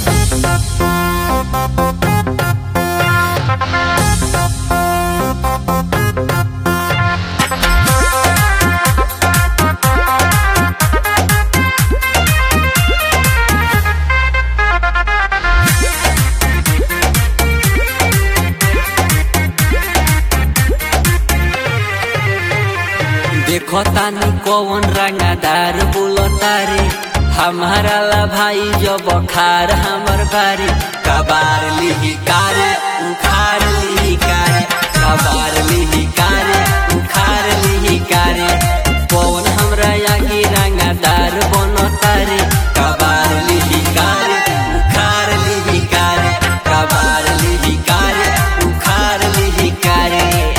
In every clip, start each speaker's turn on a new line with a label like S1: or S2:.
S1: देखो तानी कौन रंगादार बोलता रे हमारा ला भाई जब खार हमर बारी कबार लिही कारे उखार लिही कारे कबार लिही कारे उखार लिही कारे कौन हमरा आगे रंगादार बनता रे कबार लिही कारे उखार लिही कारे कबार लिही कारे उखार लिही कारे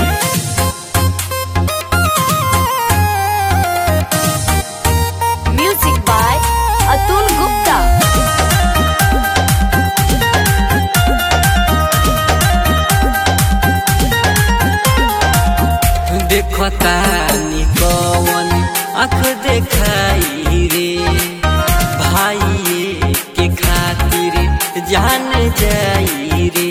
S2: Music by Atul Gupta.
S1: देखता नी कौन आँख देखाई रे भाई के खातिर जान जाई रे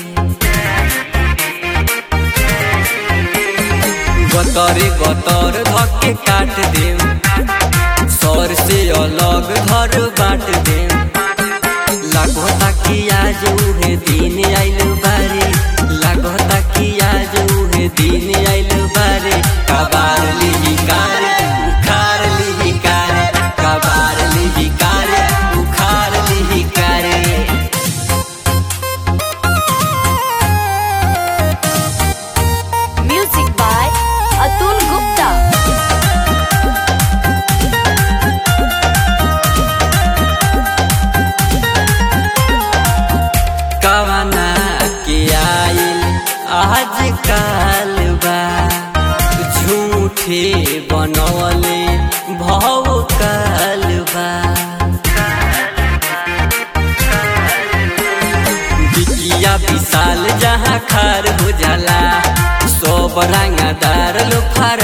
S1: गतरे गतर धके काट दे सर से अलग घर बाट दे लागता कि आज उहे दिन आइल बारे लागता कि आज उहे दिन आइल बारे कबार लिही कारे उखार लिही कारे कबार लिही कारे उखार लिही कारे
S2: Music by Atul Gupta.
S1: कवना के आइल आज काल बा झूठे बनवले भव काल बा बिटिया विशाल जहाँ खार हो जाला सब रंगदार लो फार